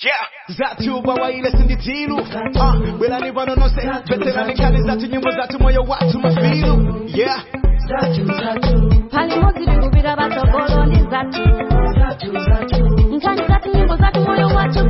Yeah. Zatu bawaile sinditilu uh, Belani bano no se Veterani kali zatu nyimbo zatu moyo watu mafilu Yeah pali modzi tikupita patsogolo ndi zathu nkhani zathu nyimbo zathu moyo wathu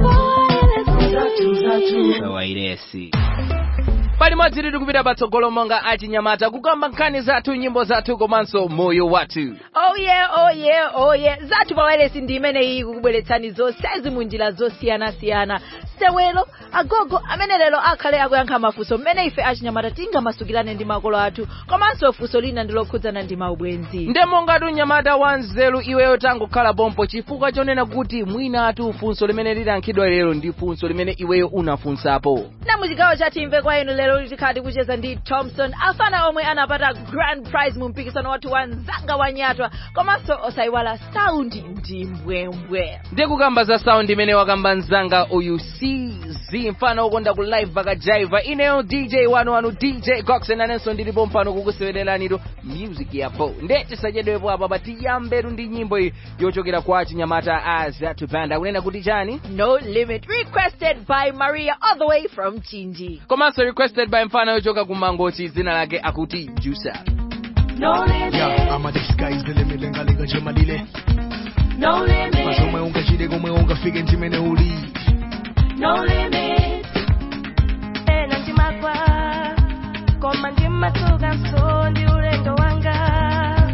wairesi palimodzi tiri kupita patsogolo monga achinyamata kukamba nkhani zathu nyimbo zathu komanso moyo wathu oh yeah oh yeah oh yeah zathu pawailesi ndi imeneyi kukubweretsani zonsezi mu njira zosiyanasiyana sewelo agogo amene lero akhale akuyankha mafunso mmene ife achinyamata tingamasukirane ndi makolo athu komanso funso lina ndi lokhudzana ndi maubwenzi nde monga tunyamata wa nzeru iweyo tangokhala pompo chifukwa chonena kuti mwina atu funso limene lilankhidwa lero ndi funso limene iweyo unafunsapo na muchigawo cha timve kwa inu lero tikhati kucheza ndi thompson afana omwe anapata grand prize mu mpikisano wathu wa mzanga wa nyatwa komanso osayiwala saundi ndi mbwembwe ndiye kukamba za sound imene wakamba mzanga uyu cz mfano ukonda ku live vakajaiva ineyo dj wanu wanu dj coxen anenso ndilipo mpano kukusewereranito music yapo nde tisachedwepo apa patiyambetu ndi nyimbo iyi yochokera kwa chinyamata azatu band akunena kuti chani no limit requested by maria all the way from chinji komanso requested by mfano yochoka ku mangochi dzina lake akuti jusa no limit Yeah, I'm a disguise the limit Lengalinga jemalile no limit Mazomwe ungachide komwe ungafike nchimene uli no limit ena ndimagwa koma ndimatuka so ndi ulendo wanga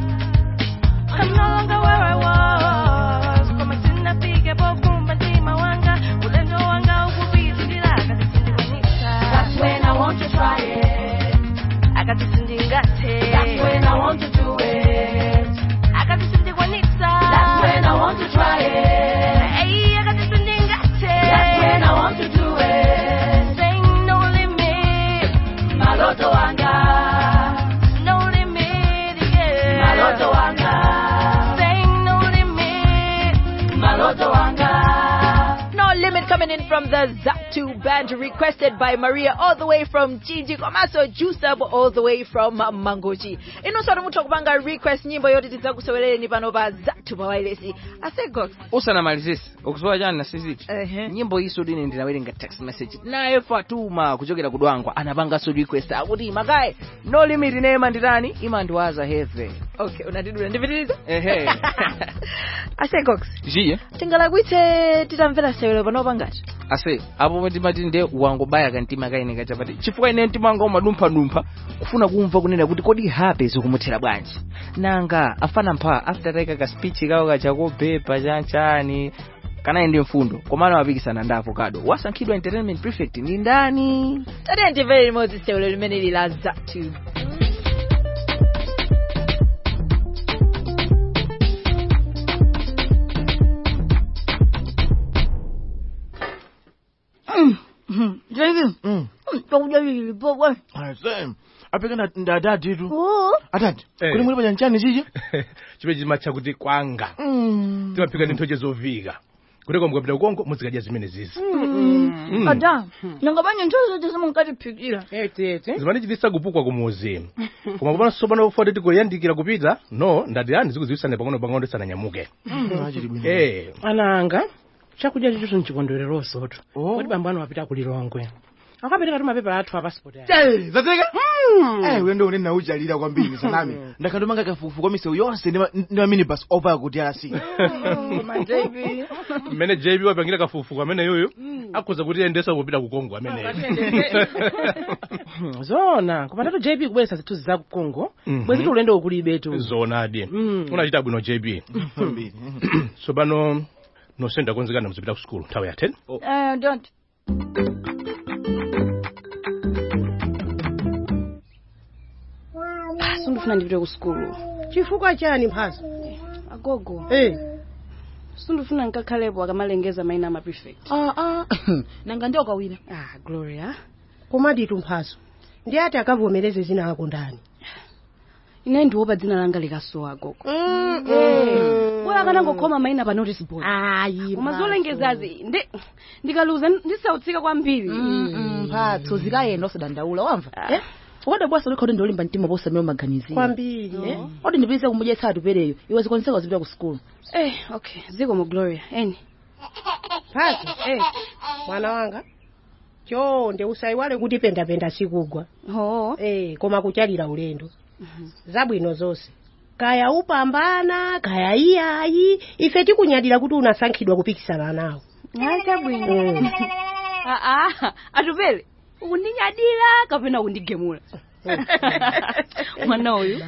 I'm no longer where I was koma sinafike pokumba ndima wanga ulendo wanga ukupitilira akatisindikwanisa That's when I want to try it akatisindingathe That's when I want to do it akatisindikwanisa That's when I want to try it Hey, akatisindingathe That's when I want to do it Saying no limit maloto wanga no limit yeah maloto wanga saying no limit maloto wanga No limit coming in from the Zatu band, requested by Maria all the way from Chinji, komanso Jusab all the way from uh, Mangochi. Inoswatu mutha kupanga request nyimbo yoti tidzakusewerereni pano pa Zatu pawailesi. Asego. usanamalizise ukusowa chani na siziti Ehe. nyimbo iso dine ndinawerenga text message naye fatuma kuchokera kudwangwa anapanganso request akuti makaye no limit nema nditani imandiwaza heve Okay, unatidula ndipitiriza? Ehe. Asegox. jiye Tingalakwitse titamvera sewelo pano pangati. ase apo timati nde wangobaya kantima kaine kachapati chifukwa ine mtima wanga umadumphadumpha kufuna kumva kunena kuti kodi hape zikumuthera bwanji nanga afana mpha after taika ka speech kawo kachakobhepa chanchani kanayi ndi mfundo komano wapikisana ndi avocado wasankhidwa entertainment prefect ni ndani Tatiye ndimvere limodzi sewelo limene lili la Zatu. David, chakudya chilipo bwana. Same. apeka ndadaditu Oh. atati Eh. kuli muli pachanchani chichi chimene chimatcha kuti kwanga timaphika ndi nthoche zovika kuteko mukapita kukonko muzikadya zimene zizi Mm. Ada, nanga banye nthozo zote zimunkatiphikira. zimanichitisa kupukwa kumuzi koma kupano sopano foti tikuliandikira kupita no ndati ani zikuziwisane pang'ono pang'ono tisananyamuke achili bwino eh ananga chakudya chicho nchikondwereroso tu kodi bambo anu wapita kulilongwe akapereka tu mapepa athu a pasipoti aya zatseka eh ulendo une nauchalira kwambiri sanami ndakhatomanga kafukufu kwa misewu yonse ndi ma- ndi maminibus over kuti alasi Koma David. mmene jb wapangira kafukufuku amene yoyo akhoza kuti endesa kupita ku kongo ameneyo zona kupatatu jp kubweretsa zithunzi za ku congo Mhm. bwezi ulendo ukulibe tu zonadi Mm. unachita bwino jb kwambiri tsopano nosenda konzekana muzipita ku skulu nthawi ya 10 Eh, don't. sindifuna ndipite ku skulu chifukwa chani mphaso agogo eh sindifuna nkakhalepo akamalengeza mayina ama prefect Ah ah. Nanga ndio kawina. ah gloria komaditu mphaso ndi ati akavomereze zina ako ndani ine ndiopa dzina langa likasowa agogo Mm. uyo akanangokhoma mayina pa notice board Ayi. koma zolengezazi ndi ndikaluza ndisautsika kwambiri mphatso zikayenda osadandaula wamva Ah. eh ukada bwasa ulikhauti ndolimba mtima posamira maganiziro kwambiri eh odi ndipitise kumudya tupereyo iwe zikoniseka zipita ku skulu eh okay ziko mu gloria eni mphaso eh mwana wanga chonde usayiwale kuti pendapenda sikugwa oh. eh, koma kuchalira ulendo zabwino zonse kaya upambana kaya iyayi ife tikunyadira kuti unasankhidwa kupikisana nawo chabwino Mm. aa atupele ukundinyadira kapena kundigemula mwana uyu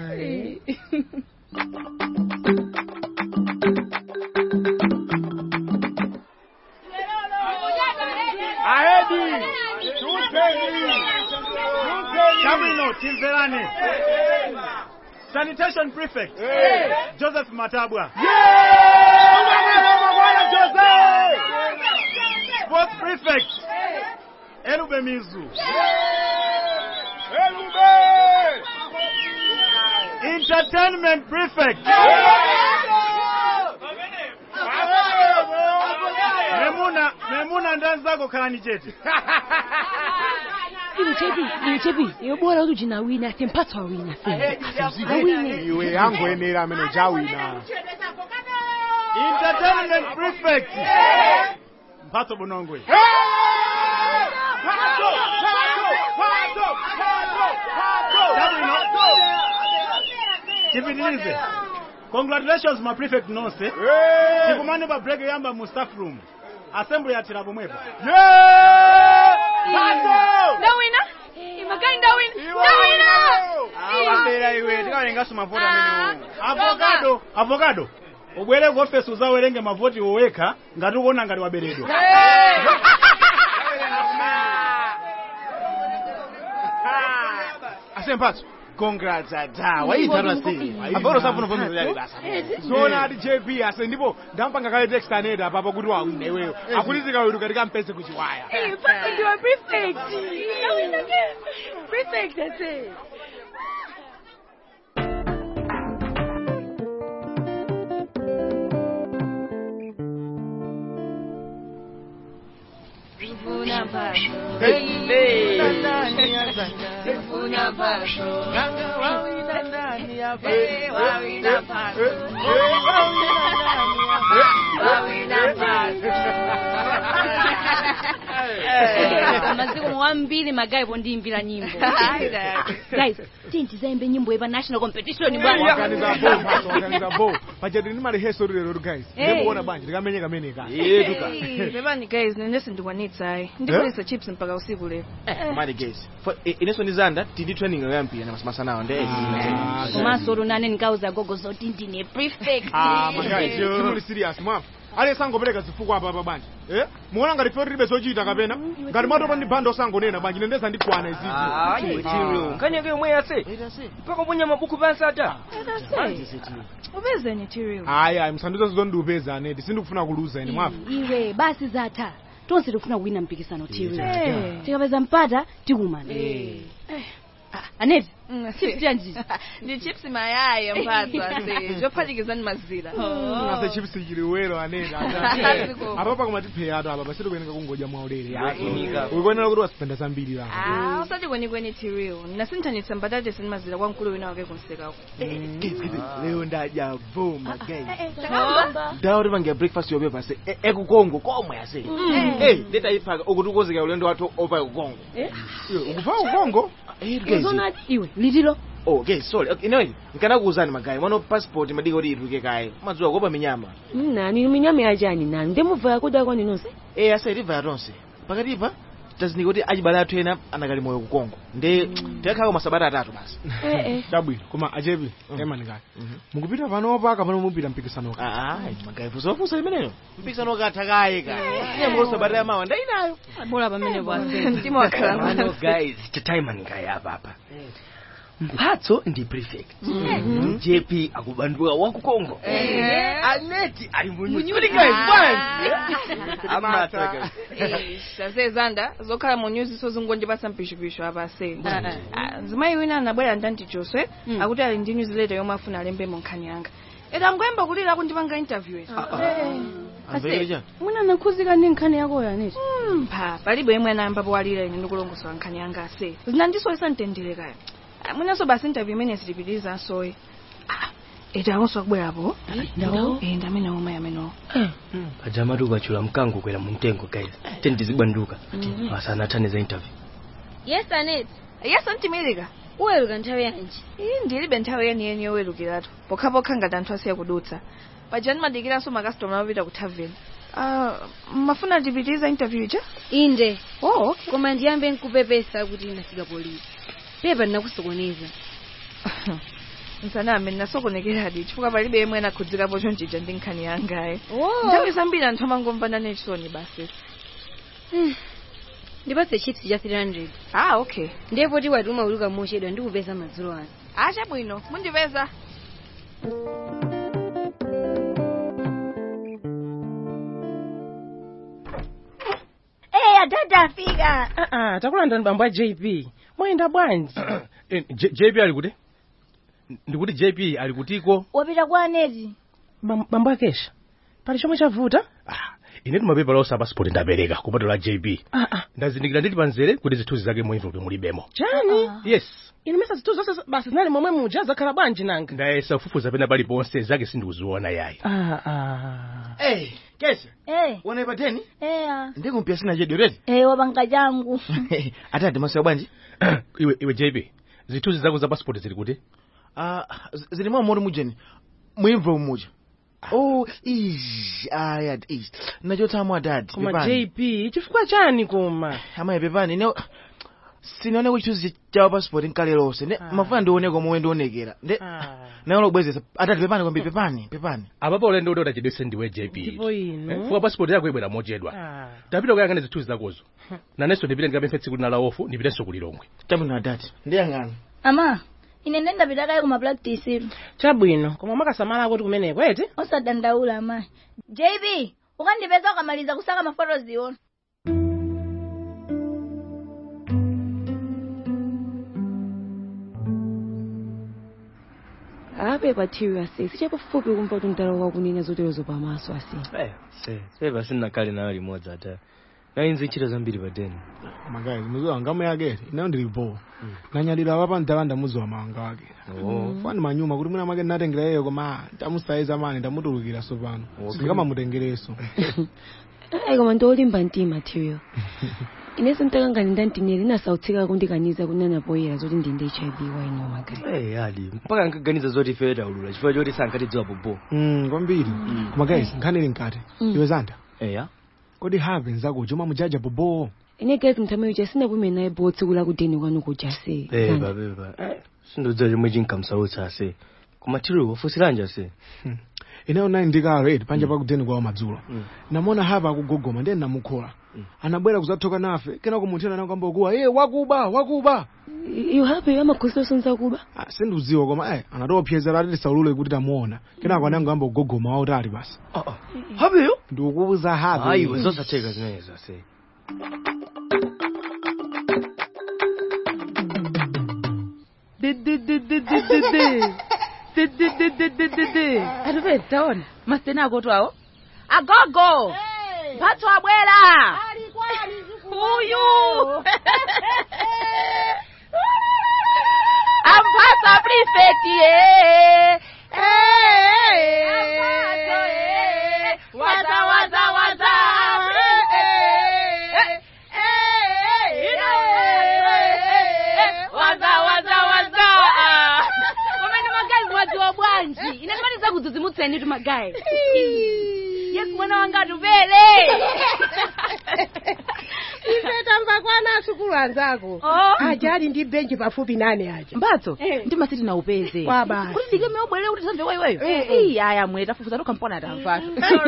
Ahedi! Tupeni! Chabwino, timverane. Sanitation prefect. Joseph Matabwa. Sports prefect. Elube Mizu. Entertainment prefect. Memuna, Memuna ndanzako khalani chete. iwe chepi iwe chepi iwe bora kuti uchinawina ase mphatso awina awine Iwe yangoyenera amene jawina. Entertainment prefect. Mphatso Bonongwe. Chabwino. Tipitilize. Congratulations my prefect nonse. Tikumane pa break yamba mu staff room. Assembly yatira pomwepo. ndawina imagai ndawina ndawina Awambera iwe tikawerengaso mavoti amene Avocado, avocado. Ubwere ku office uzawerenge mavoti woweka ngati ukuona ngati waberedwa. asemphatso congrats ata waitana sei apero safuna vomerera basa Zona ati JP ase ndipo ndampanga kale text aneda apapo kuti wawina iweyo. Akulizika wetu katika mpese kuchiwaya. mpaka ndiwa prefect ndawina ke prefect ase Sifuna pasho. Sifuna pasho. Eh, wawina pasho. Wawina pasho. maziko mwambiri magaipo ndiyimbira nyimbo guys tintizaimbe nyimbo yepa national competition bwana Organiza bo, mphatso, organiza bo. Pachati ndi maliheso lero guys. Hey. Ndikuona banje ndikamenye kamene ka. pepani guys nene sindikwanitsa ayi ndikulisa chips mpaka usiku lero mali guys For- i- inenso ndizanda tindi training yoyambira namasanawo nde komanso lunane ndikauza gogo zoti ndine prefect Ah, magayi, simuli serious mwafu. Ale sangopereka zifukwa apa apa banje. Eh? Muona ngati fe tilibe zochita kapena? Ngati matopa ndi bando sangonena banje nendeza ndikwana izizi. kanyeke yomwe yase mpaka uponya mabuku pansi ata upezeni tiriel Ayi, ayi, msanduza zondupeza aneti. Sindikufuna kuluza ine mwafu. iwe basi zatha tonse tikufuna kuwina mpikisano tiwi Eh. tikapeza mpata tikumana aneti chips chanji ndi chips mayaya mphatso ase zophatikizani mazira Ase chips chiliwero aneti. Ziko. Apa pa kumatipeya ato apa pasito kuyeneka kungodya mwaulere. Yakunika. Ukuonera kuti wasipenda zambiri la. Ah, usati kwenikweni tiriel nasinthanitsa mbatata ndi mazira kwa mkulu wina wake kunsekako leo ndadya vuma guys ndawo tipangira breakfast yopepa se e- ekukongo komwe ase Eh, ndetayiphaka ukuti ukozeka ulendo wathu opa kukongo Ukuva ukongo? Eh, guys. zona iwe litilo oh guys sorry okay, anyway nkanakuwuzani magayi mwano passport madika kuti ituluke kaye madziwa kopa minyama nani minyama yachani nani ndemubva kuda kwani nonse eh ase tivaya tonse pakatipa tazinika kuti achibale athu ena anakali moyo kukongo nde tikakhala masabata atatu basi Chabwino, koma achepi, emani kaya. Mukupita panopa kapano mupita mpikisano ka. Ah, magayi fusofusa imeneyo mpikisano katha kaye kaya nyambo sabata ya mawa ndainayo bora pamenepo ase mtima wakhala Ano guys chataimani kaya apa apa mphatso ndi prefect jp akubanduka wakukongo aneti ali munyuzi guys amata ase zanda zokhala mu nyuzi sozingondipasa mpishupishu apa ase Ah, zimayi wina anabwera ndanti choswe akuti ali ndi nyuzi leta yomwe afuna alembemo nkhani yanga eda angoyamba kulira kundipanga interview amvekerecha mwina nakhuzika ndi nkhani yakoyo aneti mpha palibe yemwe anayamba powalira ine ndikulongosola nkhani yanga ase zinandisoyesa mtendere kaya Ah, mwinanso basi interview imene sitipitiriza nsoyi itaonso akubwerapo Ndawo? Eh, ndi amene omwe amene pajamatu ukachula mkango kwera mu mtengo guys teni tizibwanduka asana athane za interview yes anet yes antimirika uweruka nthawi yanji iyi ndilibe nthawi yeniyeni yowelukiratu pokhapokha ngati anthu asiya kudutsa paja ndimadikiranso makastoma opita ku tavern Ah, mafuna tipitiriza interview ija inde oh, okay. koma ndiyambe nkupepesa kuti ndafika polisi pepa ndinakusokoneza nsaname ndinasokonekeradi chifukwa palibe yemwe anakhudzirapo chonchija ndi nkhani yangayi Oh. nthawi zambiri anthu amangomvana nechisoni basi ndipatse chips cha 300 ah okay ndipo tiwati umauluka mochedwa ndikupeza madzulo ano acha bwino mundipeza Eh, atata afika. Ah, ah, takulandani bambo a JP. Mwayenda bwanji? Eh, J- JP ali kuti ndikuti JP ali kutiko Wapita kwa Aneti. Bam- Bambo akesha. Pali chomwe chavuta? ine timapepala onse passport ndapereka kupatula JP Ah, ah. ndazindikira ndili panzere kuti zithunzi zake mu envelope mulibemo Chani? yes Ine mesa zithu zonse basi zinali momwe muja zakhala bwanji nanga. ndayesa kufufuza pena paliponse zake sindikuziona yayi Ah, ah. Eh, kesha. Eh. Wana ipateni? Eh. ah. Ndikumpia sina jedo redi. Eh, wapanga changu. Atati masiwa bwanji? iwe iwe JP zithunzi zako za passport zili kuti Ah, z- zili mwa mori mujeni. Muimvo muja. Oh, ish, aya, ish. Nachotsamwa dad. Koma JP, chifukwa chani koma? Amaye pepani, ne sinaone kuti chituzi chawo passport nkale lonse. Ne mafuna ndione komwe ndionekera. Ne nayo lobwezesa. Atati pepani kwambi pepani, pepani. apapo ulendo kuti utachedwese ndiwe JP Ndipo ino. Eh, fuka passport yako ibwera mochedwa Ah. tapita kuyang'ana zithunzi zakozo nanenso ndipite ndikapemphe tsiku lina la ofu ndipitenso kulilongwe Chabwino atati. Ndiyang'ana. Ama, ine ndenda pita kaye kuma practice. Chabwino, koma mwakasamala kuti kumeneko eti? Osadandaula amayi. JB, ukandipeza ukamaliza kusaka mafoto ziona. apepa thiwi ase sichapafupi kumva kuti mtalo wakunena zoterezo pamaso ase se sepa sinnakale nayo limodzi ata nainzi ntchito zambiri padeni magayi muziwa ngamu yake inayo ndilipo nanyalira wapa mtalanda muziwa mawanga wake Oh. fani manyuma kuti mwina mwake ndinatengera iyeyo koma ndamusaiza mani ndamutulukira sopano Okay. sindikamamutengereso ayi koma ndiolimba mtima thiwiyo inenso mtakangani ndantineri inasautsika kundikaniza kunena poyera zoti ndinde hiv waino magari Eh, ali mpaka nkaganiza zoti ife taulula chifukwa choti sankatidziwa popo Mm, kwambiri koma guys nkhani ili nkati Mm. iwe zanda eya kodi have nzako choma mujaja bobo ine gezi mthamayo cha sinapume naye bo tsiku lakudeni kwanu kuja se pepa pepa sindodziwa chomwe chinkamsautsa ase koma tiri wafusiranja se ineyo nayi ndikalo eti panja pakudeni kwawo madzulo namona have akugogoma ndiye namukhola anabwera kuzathoka nafe kenako munthena nakambokuwa ye wakuba wakuba iyo hape amakhosi osonza kuba Ah, sindiudziwa koma eh anatopyezera ati tisaulule kuti tamuona kenako anango amba kugogoma wautali basi hapeyo ndikukubuza have ayiwe zosatheka zimenezo ase atupe taona masitena akoto awo agogo mphatso abwera uyu amphatso prefect ye waza waza waza waza waza waza komene magayi mwadziwa bwanji ine timaliza kudzidzimutseni tu magayi yesu mwana wanga atupele ife tamva kwana asukulu anzako aja ali ndi benchi pafupi nane aja mphatso ndimasiti naupeze Kwa basi. kuti ndike meobwere kuti tamve waiweyo Eh, eh. iyi aya mwe tafufuza tokampona tamvatu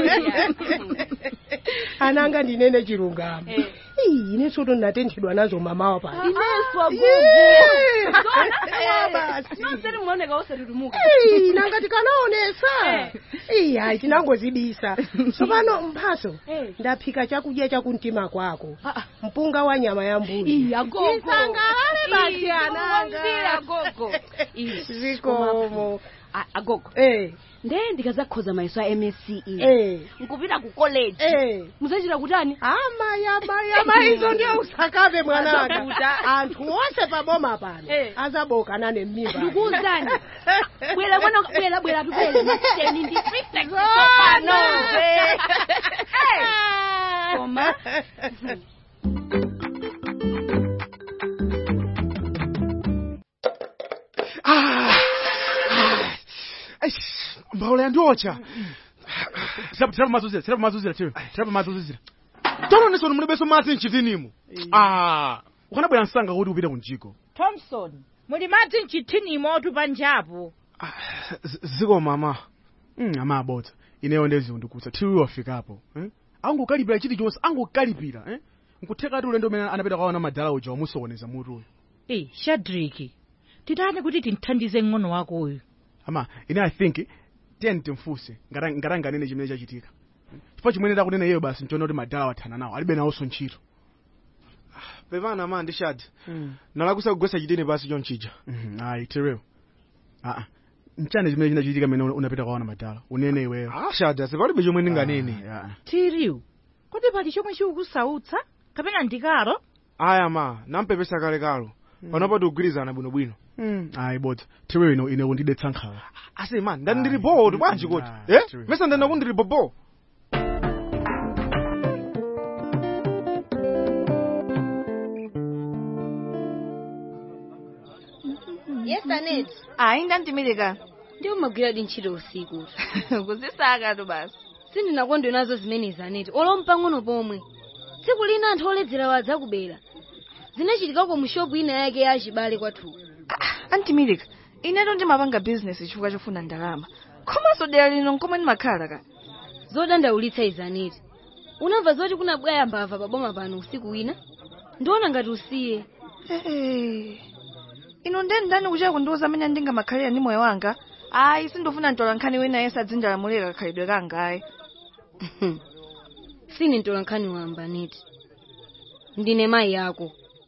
ananga ndinene chilungamo Ii, ine soto ndatenthedwa nazo mamawa pa ineswa Eh, basi nonseri munaoneka osatutumuka Ii, nanga tikanaonesa iyi hayi tinangozibisa tsopano mphaso ndaphika chakudya chakumtima kwako mpunga wa nyama ya mbuli isangalale basi ananga gogo zikomo A- agogo eh nde ndikazakhoza mayeso a msce eh nkupita ku college eh muzachita kutani amaya maya maizo ndiye usakabe mwananga Azakuta. anthu onse paboma pano azabokana nemimba ndikuwuzani bwera mwana bwera bwera tubwere mateni ndi prefect Zona. koma mbaula yandiocha tirapa mazuzira tirapa mazuzira tiro tirapa mazuzira tononesa kuti mulibenso madzi mchitinimu ah ukanabwera msanga kuti upite kunjiko thompson muli madzi mchithinimo tupanjapo Z- ziko mama mm, amabodza ineyo ndezikundikutsa tiwi wafikapo eh? angokalipira chilichonse angokalipira eh? nkutheka ati ulendo umene anapita kwaona madala uja wamusokoneza mutuyo e shadraki titani kuti tinthandize ng'ono wako uyu ama ine i think tiyeni timfunse ngati ngati anganene chimene chachitika chifukwa chimene takunena iyeyo basi nchiona kuti madala wathana nawo alibe nawonso ntchito pepana ma ndishadi nalakusa kugwesa chitini pasi chonchija ayi tireo aa nchani chimene chinachitika mene unapita kwaona madala unene iweyo ashada sepalibe chomwe ndinganene tiriu kodi pali chomwe chikukusautsa kapena ndikalo aya ma nampepesa kalekalo panopa tikugwirizana bwinobwino ayi bodza tireo ino ine kundidetsa nkhawa ase man ndani ndili bodo bwanji kuti eh mesa ndana kuti ndili bobo yes anet ayi ndandimirika ndi umagwiradi ntchito usiku kuzisakatu basi sindinakondwe nazo zimenezi aneti olompa ng'ono pomwe tsiku lina anthu oledzera wadzakubera zinachitikako mu shopu ina yake ya achibale kwathu antimirika ineto ndimapanga bizinesi chifukwa chofuna ndalama komanso dera lino nkomwe ndimakhala ka zodandaulitsa izi aneti unamva zoti kunabwaya mbava paboma pano usiku wina ndiona ngati usiye ino nde ndani kuchera kundiuza amene ndingamakhalira ndi moyo wanga ayi sindofuna ntola nkhani wina yense adzindalamulira kakhalidwe kanga ayi sine ntola nkhani wamba aneti ndine mayi yako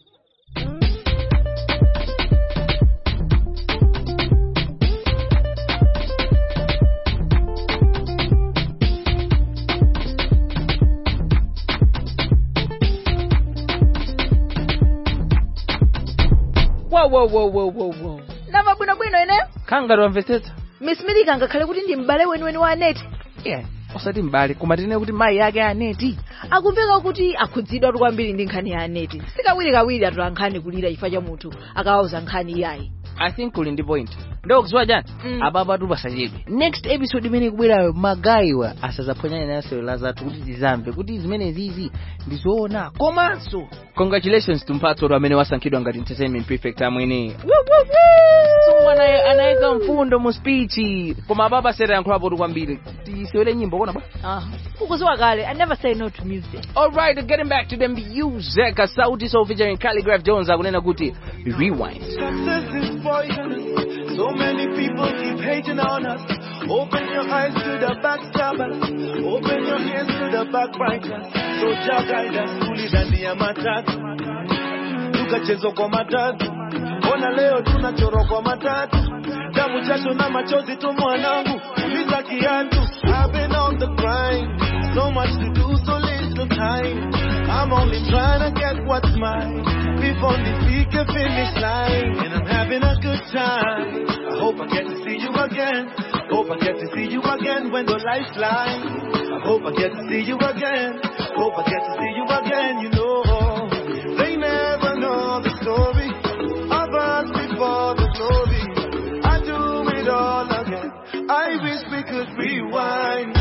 wo wo wo wo wo wo nava bwinobwino ine khanga tiwamvetsetsa miss milika ngakhale kuti ndi m'bale weniweni wa aneti yeah osati m'bale koma tine kuti mayi yake aneti akumveka kuti akhudzidwa tu kwambiri ndi nkhani ya aneti sikawirikawiri atola nkhani kulira chifukwa cha munthu akawauza nkhani iyayi i think kuli ndi point ndokudziwa chani apapa tupasachedwe next episode imene ikubwerayo magayiwa asazaphonyane naso la zathu kuti tizamve kuti zimene zizi ndizoona komanso congratulations tumphatsolo amene wasankhidwa ngati entertainment prefect amwene sumwana anayika mfundo mu speech koma apapa sera yankhulapo tu kwambiri tisewere nyimbo kona bwa Ah, ukuziwa kale i never say no to music alright getting back to the music sauti so featuring calligraph jones akunena kuti rewind Success is poisonous. So many people keep hating on us. Open your eyes to the backstabbers. Open your ears to the backbiters. So Jah guide us fully ndani ya matatu. Tukachezwa kwa matatu. Ona leo tunachorwa kwa matatu. Damu jasho na machozi tu mwanangu. Uliza kiatu. I've been on the grind. So much to do, so little time. I'm only trying to get what's mine. Before the peak the finish line. And I'm having a good time. I hope I get to see you again. Hope I get to see you again when the lights line. I hope I get to see you again. Hope I get to see you again, you know. They never know the story of us before the glory. I do it all again. I wish we could rewind.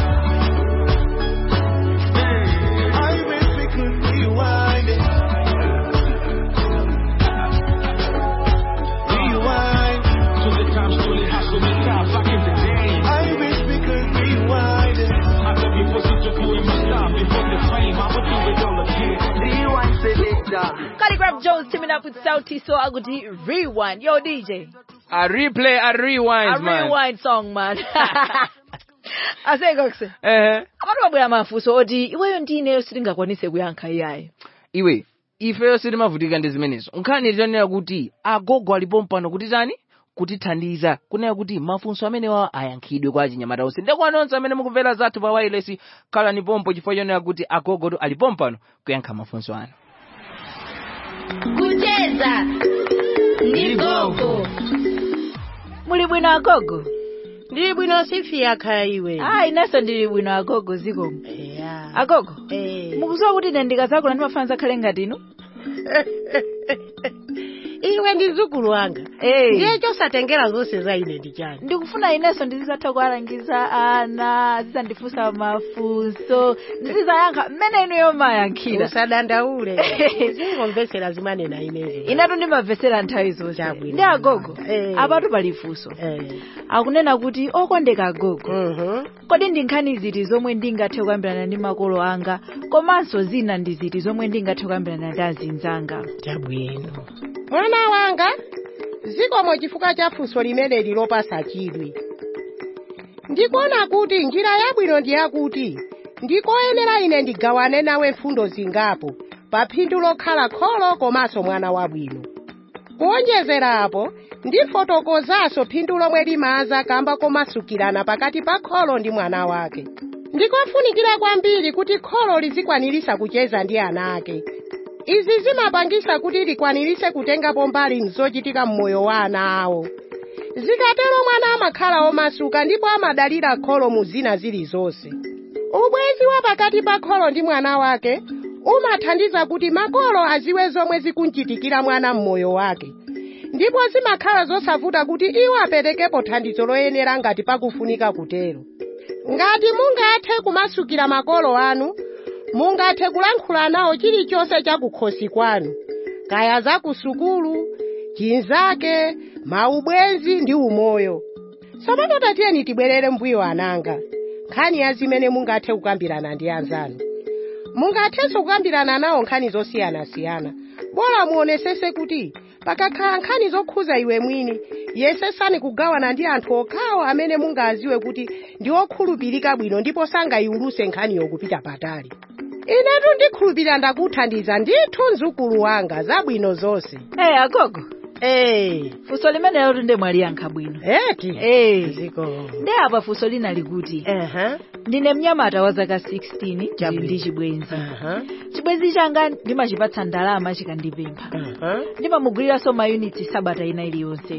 I wish we could rewind it. Rewind. To the times truly hustle me top back in the day. I wish we could rewind it. Hata before sichukue masaa before the fame, I would do it all again. Rewind selector. calligraph jones teaming up with sauti so akuti rewind yo dj a replay a rewind a man rewind song man asengokse ehe abantu babwera mafunso oti iweyo ndi ineyo sitingakwanise kuyankha iyayi iwe ifeyo sitimavutika ndi zimenezo nkhani titanena kuti agogo alipo mpano kuti tani kutithandiza kunena kuti mafunso amenewa ayankhidwe kwa achinyamata onse ndekwana onse amene mukumvera zathu pa wireless khalani pompo chifukwa chonena kuti agogoto ali pompano kuyankha mafunso anu kucheza ndi gogo muli bwino agogo ndili bwino sifia khaya iwe ayi inenso ndili bwino agogo zikomo agogo mukudziwa kuti ine ndikazakula ndimafana zakhale ngati inu iwe ndi mzukulu wanga ndiye chosatengera zonse za ine ndi chani ndikufuna inenso ndizizatha kuwalangiza ana zizandifunsa mafunso ndizizayankha mmene inuyo mayankhira usadandaule zingomvesera zimanena inezo inetu ndimamvesera nthawi zonse ndi agogo apatu pali funso akunena kuti okondeka agogo kodi ndi nkhani ziti zomwe ndingathe kukambirana ndi makolo anga komanso zina ndi ziti zomwe ndingathe kukambirana ndi azinzanga chabwino mwana wanga zikomo chifukwa cha funso limeneli lopasa chidwi ndikuona kuti njira yabwino ndi yakuti ndikoyenera ine ndigawane nawe mfundo zingapo pa phindu lokhala kholo komanso mwana wabwino kuonjezera apo ndifotokozanso phindu lomwe limaza kamba komasukirana pakati pa kholo ndi mwana wake ndikofunikira kwambiri kuti kholo lizikwanirisa kucheza ndi ana ake izi zimapangisa kuti likwanirise kutengapo mbali mzochitika mmoyo wa ana awo zikatero mwana amakhala omasuka ndipo amadalira kholo mu zina zilizonse ubwezi wa pakati pa kholo ndi mwana wake umathandiza kuti makolo aziwe zomwe zikunchitikira mwana mmoyo wake ndipo zimakhala zosavuta kuti iwo aperekepo thandizo loyenera ngati pakufunika kutero ngati mungathe kumasukira makolo anu mungathe kulankhula nawo chilichonse chakukhosi kwanu kaya za ku sukulu chinzake maubwenzi ndi umoyo tsopano tatiyeni tibwerere mbuyo ananga nkhani ya zimene mungathe kukambirana ndi anzanu mungathenso kukambirana nawo nkhani zosiyanasiyana bora muonesese kuti pakakhala nkhani zokhuza iwe mwini yesesani kugawana ndi anthu okhawo amene mungaziwe kuti ndi okhulupirika bwino ndipo sangayiuluse nkhaniyo kupita patali inetu ndikhulupirira ndakuthandiza ndithu mzukulu wanga zabwino zonse Eh agogo eh funso limenelo tunde mwaliyankha bwino eti eh ziko ndi apa funso lina likuti uh-huh. ndine mnyamata wa zaka 16 ndili ndi chibwenzi chibwenzi changa ndimachipatsa ndalama chikandipempha ndimamugwiriranso mayunitsi sabata ina iliyonse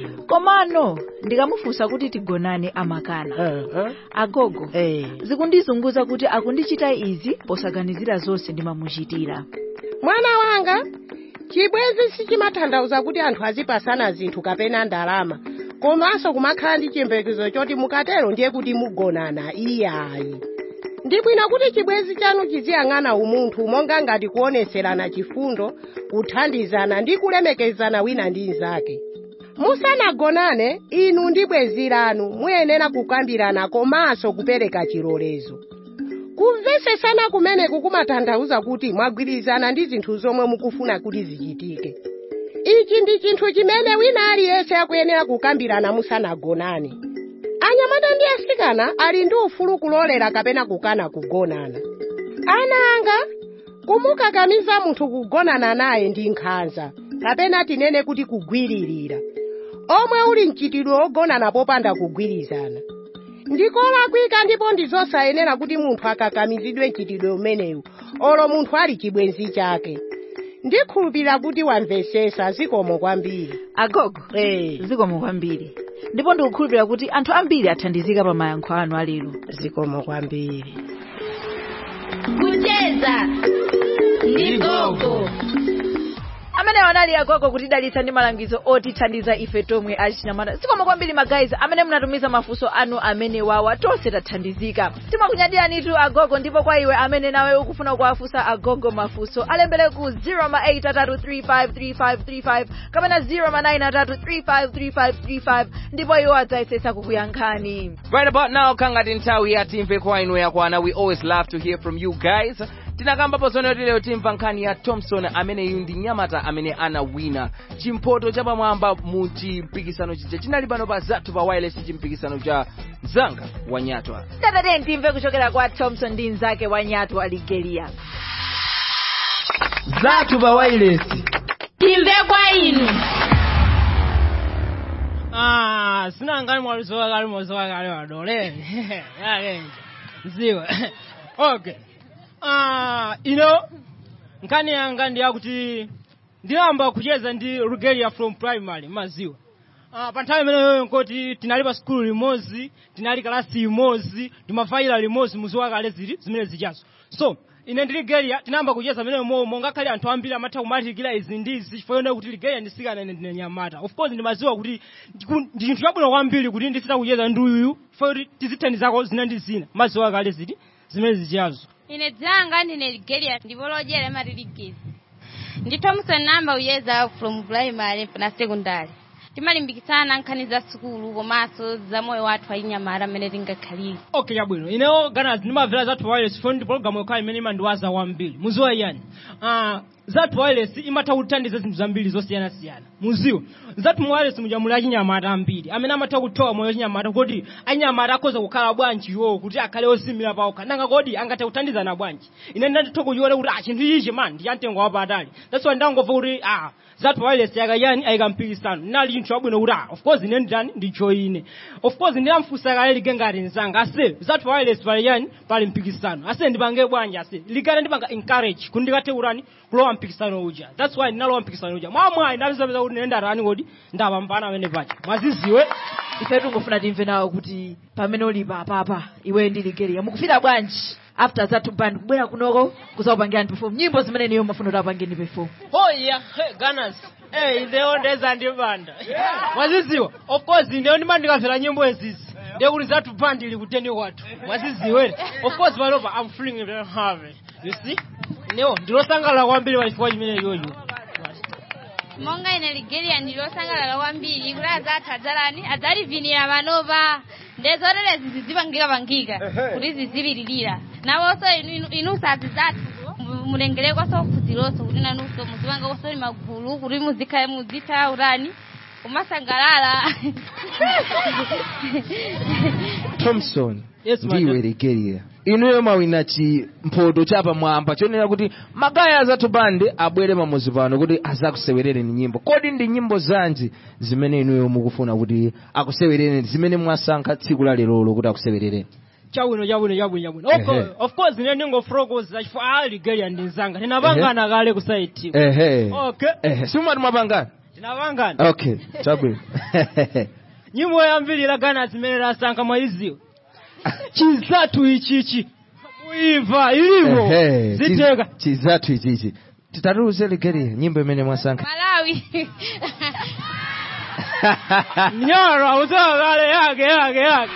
komano ndikamufunsa kuti tigonane amakana agogo zikundizunguza kuti akundichita izi posaganizira zonse ndimamuchitira mwana wanga chibwenzi sichimatanthauza kuti anthu azipasana zinthu kapena ndalama komanso kumakhala ndi chiyembekezo choti mukatero ndiye kuti mugonana iyayi ndi bwino kuti chibwenzi chanu chiziyang'ana umunthu monga ngati kuoneserana chifundo kuthandizana ndi kulemekezana wina ndi mnzake musanagonane inu ndi bwenzi lanu muyenera kukambirana komanso kupereka chilolezo kumvesesana kumeneku kumatanthauza kuti mwagwirizana ndi zinthu zomwe mukufuna kuti zichitike ichi ndi chinthu chimene wina aliyense akuyenera kukambirana musanagonane anyamata ndi asikana ali ndi ufulu kulolera kapena kukana kugonana ana anga kumukakamiza munthu kugonana naye ndi nkhanza kapena tinene kuti kugwiririra omwe uli mchitidwe wogonana popanda kugwirizana ndikolakwika ndipo ndizosayenera kuti munthu akakamizidwe mchitidwe umenewu olo munthu ali chibwenzi chake ndikhulupirira kuti wamvesesa zikomo kwambiri agogo eh zikomo kwambiri ndipo ndikukhulupirira kuti anthu ambiri athandizika pa mayankho anu alero zikomo kwambiri kucheza ndi gogo amene anali agogo kutidalitsa ndi malangizo otithandiza ife tomwe achinyamata zikomo kwambiri magayizi amene munatumiza mafunso anu amene wawa tonse tathandizika timakunyadiranitu agogo ndipo kwa iwe amene nawe ukufuna kuwafunsa agogo mafunso alembere ku 0833353535 kapena 0933353535 ndipo iwo adzayesetsa kukuyankhani Right about now, kangati nthawi ya timve kwa inu yakwana. We always love to hear from you guys. tinakambapo zonero lero timva nkhani ya thompson ameneyu ndi nyamata amene anawina chimphoto chapamwamba mu chimpikisano chija chinali pano pa zathu pa wireless chimpikisano cha mzanga wa nyatwa tatate timve kuchokera kwa thompson ndi mnzake wa nyatwa aligeria zathu pa wireless timve kwa inu Ah, sina ngani mwalizoa kali mwazoa kali wadole. Yake. Mziwa. Okay. Ah, you know, nkani yanga ndi yakuti ndiyamba kucheza ndi Rugelia from primary maziwa. Ah, pa nthawi imeneyo nkoti tinali pa skulu limodzi, tinali kalasi limodzi, timafaila limodzi muziwa kale zili zimene zichazo. So, ine ndi Ligelia tinayamba kucheza imeneyo momo ngakhale anthu ambiri amatha kumatikira izi ndi izi chifukwa yonena kuti Ligelia ndisikana ine ndine nyamata. Of course ndimaziwa kuti ndiku- ndi chinthu chabwino kwambiri kuti ndisita kucheza ndi uyuyu chifukwa kuti tizithandizako zina ndi zina maziwa kale zili zimene zichazo. ine dzanga ndine ligelia ndipo lojera imatiligezi ndi thompson namba uyeza from primary na secondary timalimbikitsana nkhani za sukulu komanso za moyo wathu ayinyamara amene tingakhalire okay chabwino inewo gana ndimamvera zathu wireless phone ndi program yokhala imene imandiwaza kwambiri muziwa iyani uh, zathu wireless imatha kuthandiza zinthu zambiri zosiyanasiyana muziwa zathu wireless muja muli achinyamata ambiri amene amatha kuthowa moyo wachinyamata kuti achinyamata akhoza kukhala bwanji iwo kuti akhale osimira pawokha nanga kodi angathe kuthandizana bwanji ine ndanditha kuchiona kuti ah chinthu ichi man ndi chamtengo wapatali that's why ndangomva kuti ah zathu wireless yakayani ayikampikisano nali chinthu chabwino kuti ah of course ine nditani ndijoine of course ndinamfunsa kale lige ngati nzanga ase zathu wireless pali yani pali mpikisano ase ndipange bwanji ase ligale ndipanga encourage kuti ndikathe kurani kulowa mpikisano uja that's why ndinalowa mpikisano uja mwamwayi ndapezapeza kuti ine ndarani kodi ndapambana amene paja mwaziziwe ife tungofuna timve nawo kuti pamene ulipa apapa iwe ndi ligelia mukufika bwanji after zathu band kubwera kunoko kuzakupangira perform nyimbo zimene niyo mafuna kuti apangeni perform Oh yeah, hey, Gunners. Hey, ndewo ndeza ndibanda. Mwaziziwa. Of course ndewo ndimandikamvera nyimbo ezizi. Ndewo kuti zathu band ili kuteni kwathu. Mwaziziwe. Of course panopa I'm feeling very happy. You see? Ndewo ndilosangalala kwambiri pachifukwa chimene yoyo. monga ine ligelia ndilosangalala kwambiri kuti azathu adzalani adzalivinira manova ndezotera zizipangika pangika kuti zizipiririra nawonso inunso azizathu mulengerekonso kudziloso kuti nanunso muzipangakonso ni magulu kuti muzikhale muzitha urani kumasangalala thompson Yes, ndiwe madam. ligelia inuyo mawina chi mphoto chapa mwamba chonena kuti magaya azathu bande abwere pamuzi pano kuti azakusewerereni nyimbo kodi ndi nyimbo zanji zimene inuyo mukufuna kuti akusewerereni zimene mwasankha tsiku la lerolo kuti akusewerereni Chabwino chabwino chabwino chabwino. Of Ehe. course, of course ine ndingofotokoza chifukwa ali Ligelia ndi nzanga. Tinapangana kale ku site. ehe Okay. ehe simumati mwapangana Tinapangana. okay chabwino nyimbo yambiri la Ghana zimene lasankha mwaiziwa chizathu ichichi kuimva ilimo Ehe, ziteka chi- chizathu ichichi titatuze ligelia nyimbo imene mwasankha malawi mnyara usawa kale yake yake yake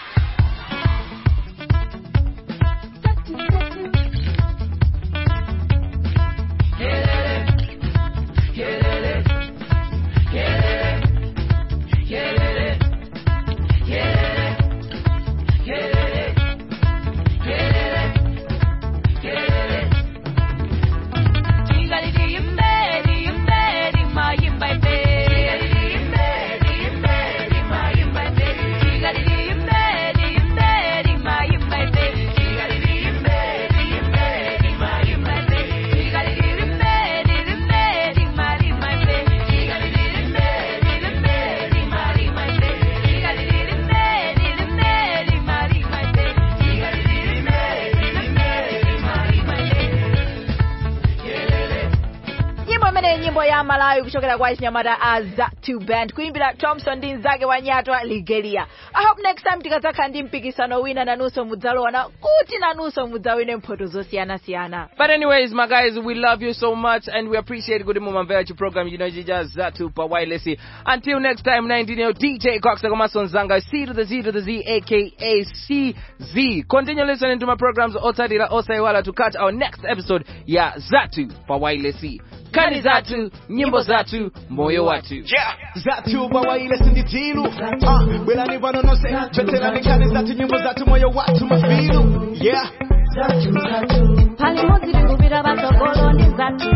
nyimbo imene nyimbo ya malawi kuchokera kwa chinyamata azatu band kuimbira thompson ndi mzake wa nyatwa ligelia i hope next time tikadzakhala ndi mpikisano wina nanunso mudzalowana kuti nanunso mudzawine mphoto zosiyanasiyana But anyways, my guys, we love you so much and we appreciate good mumamvera chi program you know just zatu pa wireless. Until next time, 19 year DJ Cox Komason Zanga C to the Z to the Z aka CZ. Continue listening to my programs Otadira Osaiwala to catch our next episode ya Zatu pa wireless. Kani Zatu, nyimbo Zatu, moyo watu. Yeah, zatu bawaile sindi tilu uh, bwelani vanonose choterani kani zatu nyimbo zatu moyo watu mafilu yeah palimo zilikumbira vatsogolo ndi zatu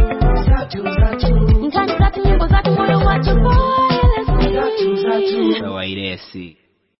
nkhani zatu nyimbo zatu moyo wacho Pa wireless.